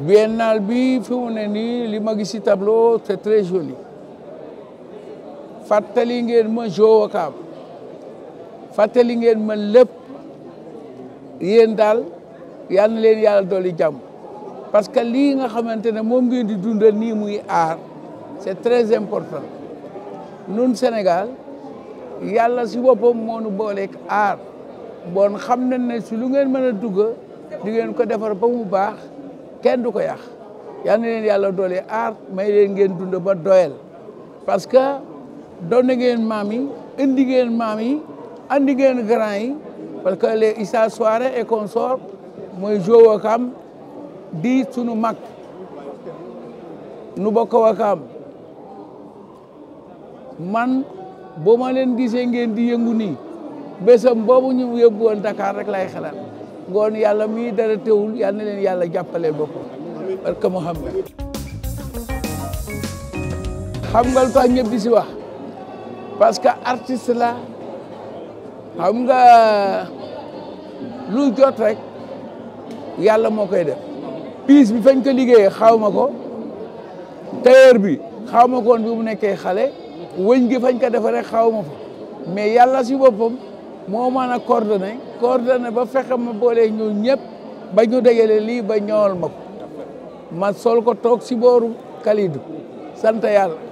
biennale bi fi mu ne nii li ma gis ci tableau c'est très joli fàttali ngeen ma Jo Wakaam fàttali ngeen ma lépp yéen daal yal na leen yàlla dolli jàmm parce que lii nga xamante ne moom ngeen di dundal nii muy aar c'est très important nun Sénégal yàlla si boppam moo nu booleeg aar bon xam nañ ne si lu ngeen mën a dugg di ngeen ko defar ba mu baax kenn du ko yàq yal na leen yàlla doole aar may leen ngeen dund ba doyal parce que doon na ngeen maam yi indi ngeen maam yi andi ngeen grand yi parce que les Issa Souare et consort mooy Jo Wakaam di sunu mag nu bokk Wakaam man boo ma leen gisee ngeen di yëngu nii bésam boobu ñu yóbbu woon Dakar rek lay xalaat ngoon yàlla mii dara teewul yal na leen yàlla jàppale boppam parce que Mouhamed xam nga lu tax ñëpp di si wax parce que artiste la xam nga lu jot rek yàlla moo koy def piis bi fañ ko liggéeyee xaw ma ko tailleur bi xaw ma ko woon bi mu nekkee xale wëñ gi fañ ko defaree xaw ma fa mais yàlla si boppam moo mën a coordonné coordonné ba fexe ma boolee ñu ñëpp ba ñu dégale lii ba ñool ma ko ma sol ko toog si booru Kalidou sant yàlla